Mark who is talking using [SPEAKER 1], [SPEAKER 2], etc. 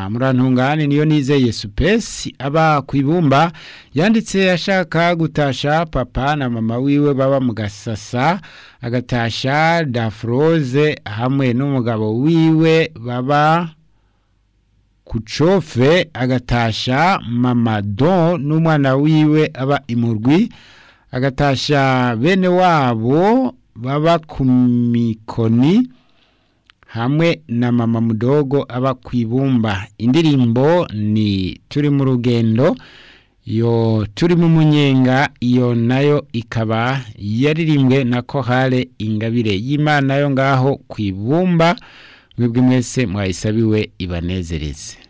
[SPEAKER 1] na murantungane niyo nizeye supesi aba ku ibumba yanditse ashaka gutasha papa na mama wiwe baba mu gasasa agatasha dafroze hamwe n'umugabo wiwe baba ku cofe agatasha mama don n'umwana wiwe aba imurwi agatasha bene wabo baba ku mikoni hamwe na mama mudogo aba ku ibumba indirimbo ni turi mu rugendo yo turi mu munyenga iyo nayo ikaba yaririmbwe na kohale ingabire y'imana yo ngaho ku ibumba mwebwe mwese mwayisabiwe ibanezereze